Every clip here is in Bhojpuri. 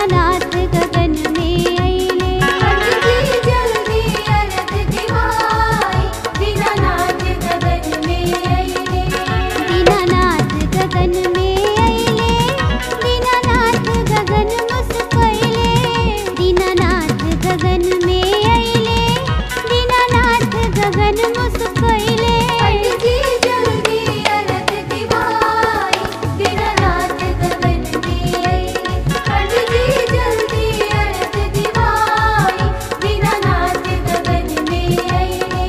दीनानाथ गगन में अइले पंडित जल्दी अरग दिवाई दीनानाथ गगन में अइले दीनानाथ गगन में अइले दीनानाथ गगन मुस्कइले दीनानाथ गगन में अइले दीनानाथ गगन मुस्कइले पंडित जल्दी अरग दिवाई दीनानाथ गगन में अइले पंडित जल्दी अरग दिवाई दीनानाथ गगन में अइले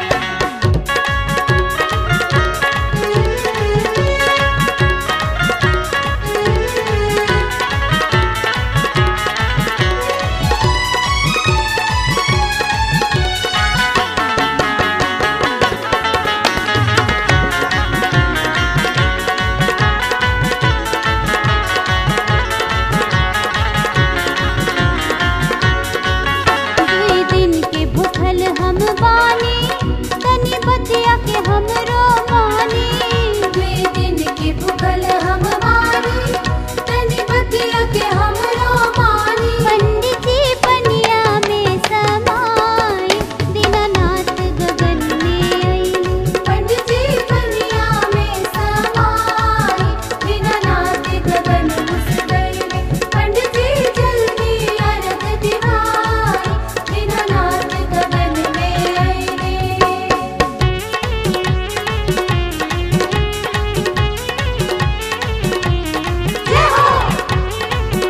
दुई दिन के भूखल हम बानी तनी बतिया के हमरो मानी दुई दिन के भूखल हम मानी तनी बतिया के हमरो मानी पंडित जी पनिया में समाई दीनानाथ गगन में अइले पंडित जी कन्या में समाई दीनानाथ गगन मुस्कइले पंडित जी जल्दी अरग दिवाई दीनानाथ गगन में अइले जय हो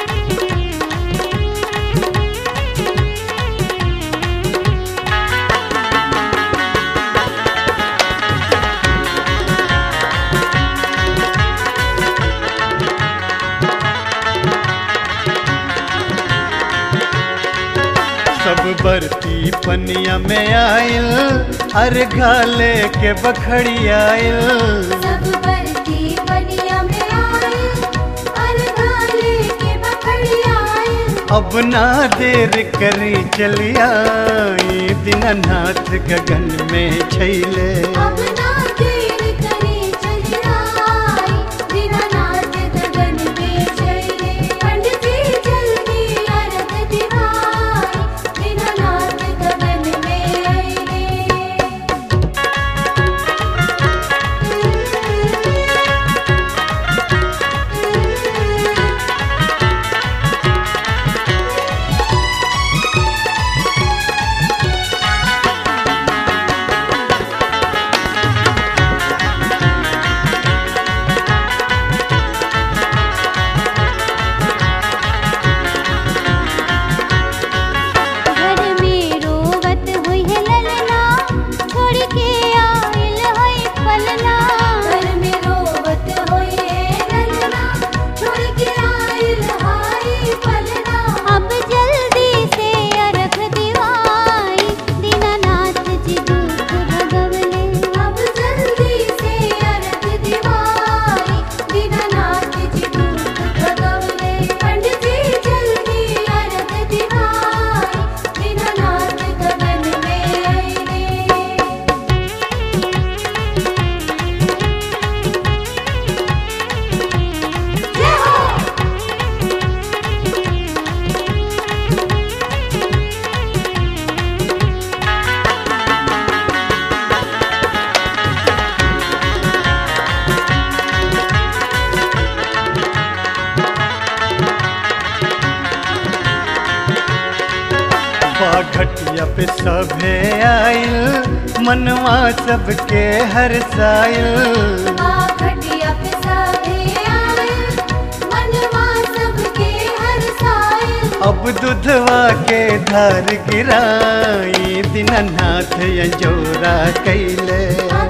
सब बरती पनिया में आइल अर घाले के बखड़ी आइल सब बरती बनिया में आए अरगाले के बखड़ी आए अब ना देर करी चलिया दीनानाथ गगन में छैले अब ना देर करे चली आई दीनानाथ गगन में चले पंडित जी जल्दी अरग दिवाई दीनानाथ गगन में अइले घर में रोवत हुई है ललना छोड़ के आइल है पलना घर में रोवत होए रलना छोड़ के आइल हाय पलना अब जल्दी से अरख दिवाई दीनानाथ जी दुख भगवले अब जल्दी से अरग दिवाई दीनानाथ जी दुख भगवले पंडित जी जल्दी अरग दिवाई दीनानाथ गगन में अइले जय हो बाघटिया पे सभे आइल मनवा सबके हर साइल घटिया पे सभे आए मनवा सबके हर साइल अब दुधवा के धार गिराई दीनानाथ यजोरा कैले